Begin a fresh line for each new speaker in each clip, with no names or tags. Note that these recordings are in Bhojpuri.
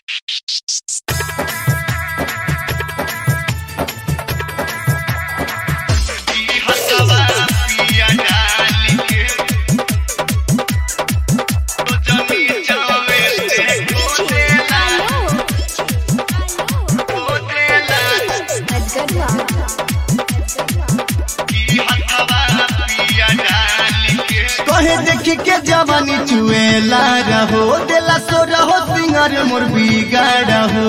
कहे देखी के जवानी चुएला रहो देला सो रहो सिंगर मोर बिगाड़ हो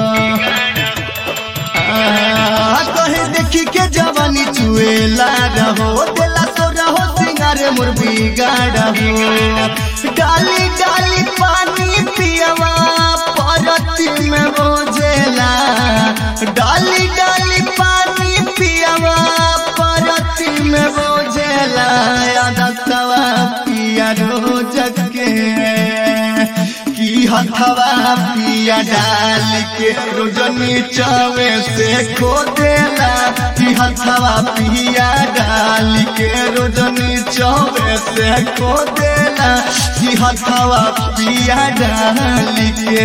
आ, कहे देखी के जवानी चुएला रहो देला सो रहो सिंगर मोर बिगाड़ हो डाली डाली पानी पियवा परती में बोझेला डाली डाली पानी पियवा परती में बोझेला आदतवा पिया रोज के की हथवा पिया डाल के रोज नीचवे से खो देला की हथवा पिया डाल के रोज नीचवे से खो देला की हथवा पिया डाल के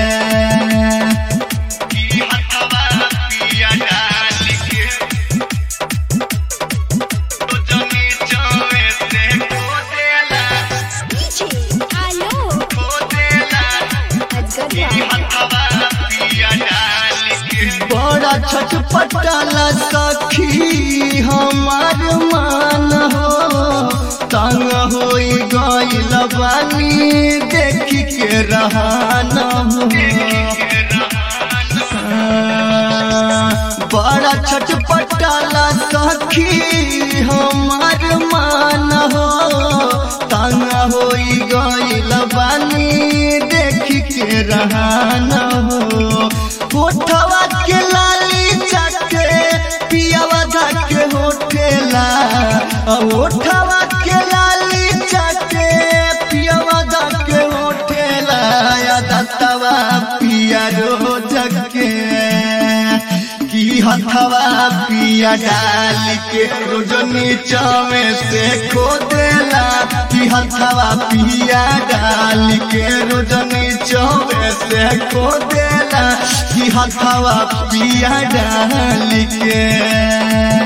बड़ा छटपटाला सखी हमार मान हो तंग हो गईल बानी देख के रहान हो बड़ा छटपटाला सखी हमार मान हो तंग हो गईल बानी देख के रहान हो होठवा के लाली चके पियावा धके होठेला होठवा के लाली चके पियावा धके होठेला या दत्तवा पिया रो जके की हथवा पिया डाल के रोज नीचवे से खो देला की हथवा पिया डाल के रोज नीचवे से खो देला की हथवा पिया डाल के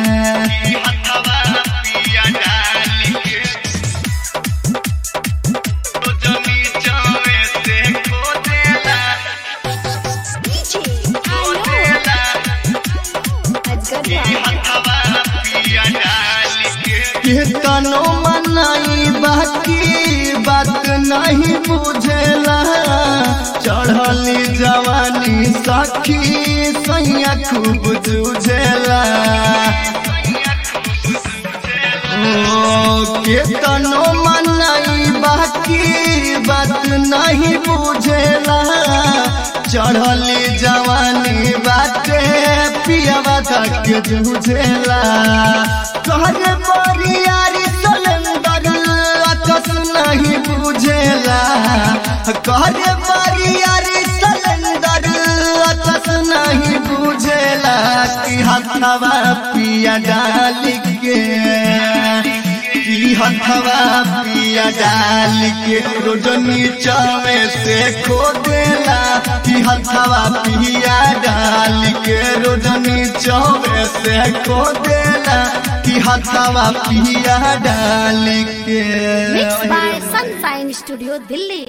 तनो मनाई बाकी बात नहीं बुझेला चढ़ली जवानी सखी सैया खूब जूझेला ओ के तनो मनाई बाकी बात नहीं बुझेला चढ़ली जवानी बाटे पियावा तक जूझेला कहरे बरियारी सलेंदर अकस नहीं बुझेला कहरे बरियारी सलेंदर अकस नहीं बुझेला कि हथवा पिया डाल के की हथवा पिया डाल के रोज नीचवे से खो देला की हथवा पिया डाल के रोज नीचवे से खो देला की हथवा पिया डाल के
Mixed by Sunshine Studio, Delhi.